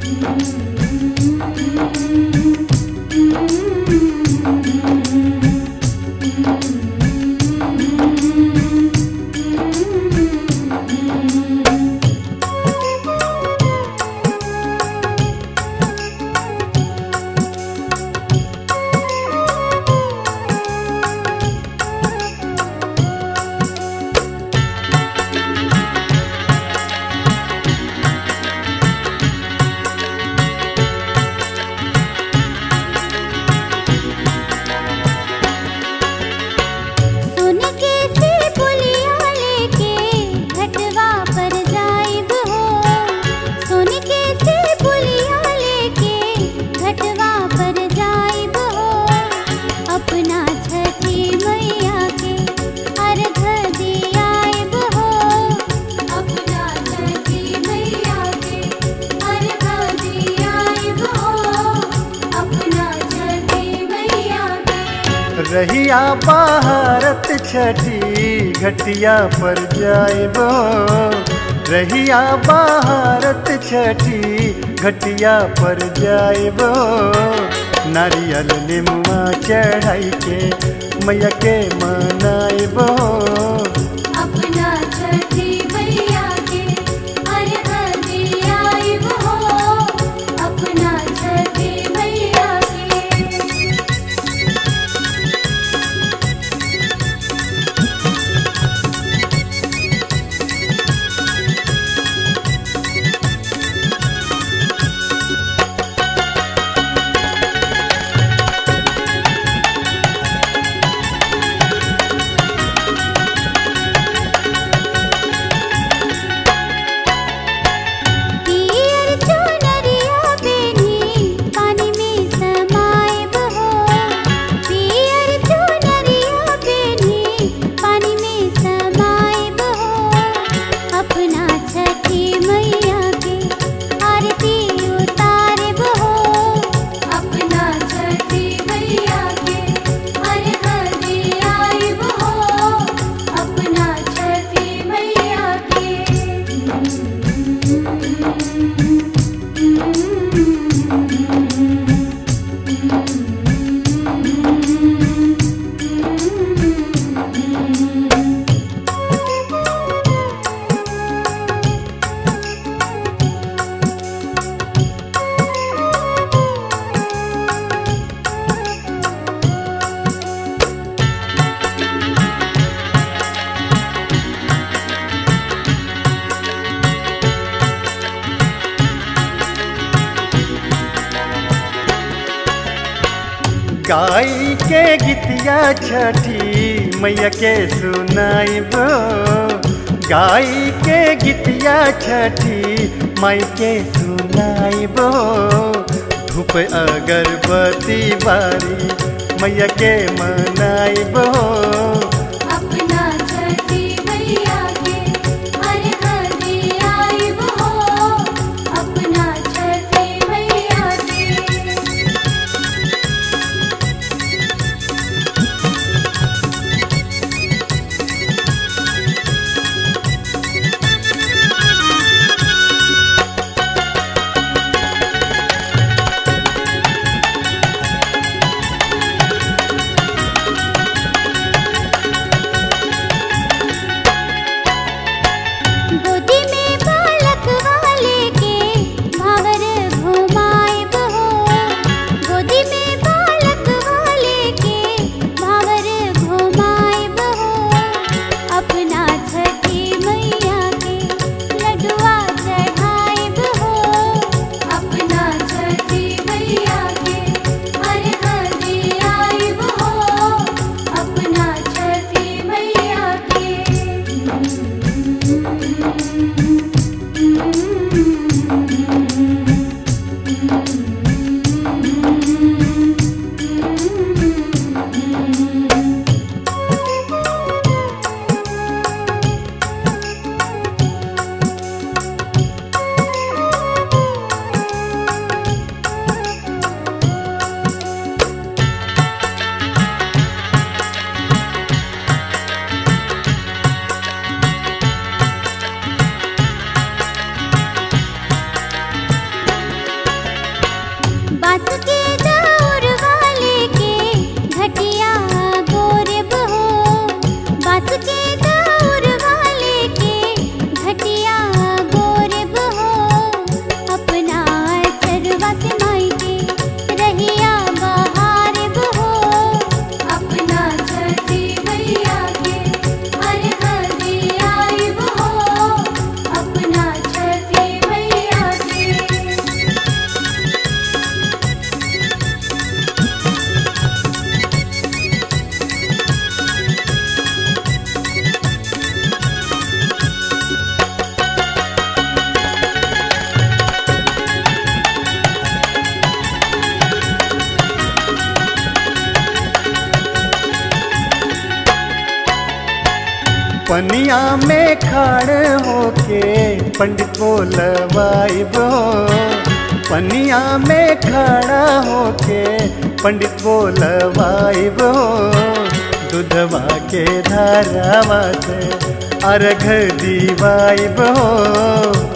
सुन के से पुलिया लेके घटवा पर जाइब हो सुन के से पुलिया लेके घटवा पर जाइब हो अपना छठी मैया के अर्घ दियाइब हो अपना छठी मैया के अर्घ दियाइब हो अपना छठी मैया के रहिया भारत छठी घटिया पर जाइबो रहिया भारत छठी घटिया पर जाइबो नारियल निमुआ चढ़ाई के मैया के मनाइबो अपना छठी मैया के अर्घ दियाइब हो अपना छठी मैया के पियर चुनरिया बेनी पानी में समाइब हो पियर चुनरिया बेनी पानी में समाइब हो अपना छठी मैया के आरती उतारिब हो अपना छठी मैया के अर्घ दियाइब हो अपना छठी मैया के गाई के गीतिया छठी मैया के सुनाइबो गाई के गीतिया छठी माई के सुनाइबो धूप अगरबत्ती बारी मैया के मनाइबो अपना छठी मैया के अर्घ दियाइब हो अपना छठी मैया के पनिया में खड़ होके पंडित बोलवाइब पनिया में खड़ा होके पंडित बोलवाइब दूधवा के धारावा से अर्घ दीवाइब